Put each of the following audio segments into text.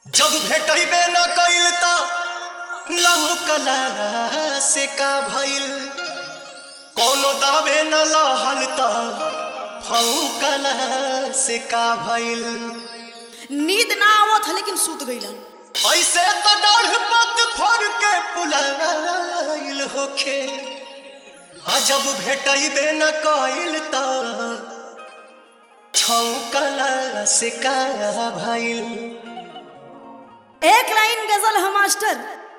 जब भेटैबे न कइल त लहुकला से का भइल कोनो दावे न लहल त फौकला से का भइल नींद ना आवत है लेकिन सूत गईलन ऐसे त डाढ़ पत फोड़ के पुलाइल होखे आ जब भेटैबे न कइल त छौकला से का भइल एक लाइन गजल है मास्टर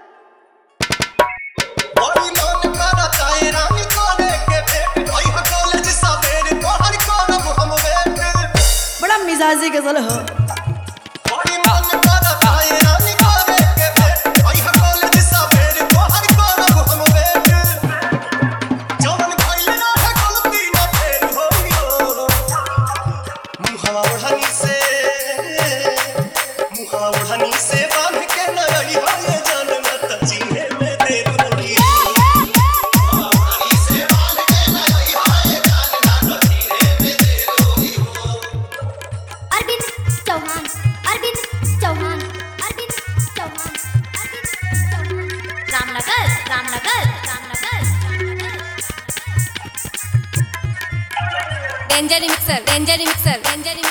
बड़ी मन करता है रानी करे के भेंट भई कॉलेज सवेरे पढ़ करब हम वेट बड़ा मिजाजी गजल है बड़ी मन करता है रानी करे के भेंट भई कॉलेज सवेरे पढ़ करब हम वेट जवन भइल ना है गलती ना फेर होइयो मुहावा ओढ़नी से मुहावा ओढ़नी से बांध के न रही हो ये जान मत जीने में देर होइयो Arvind Chauhan Arvind Chauhan Arvind Chauhan Arvind Chauhan Ramnagar Ramnagar Ramnagar danger mixer danger mixer danger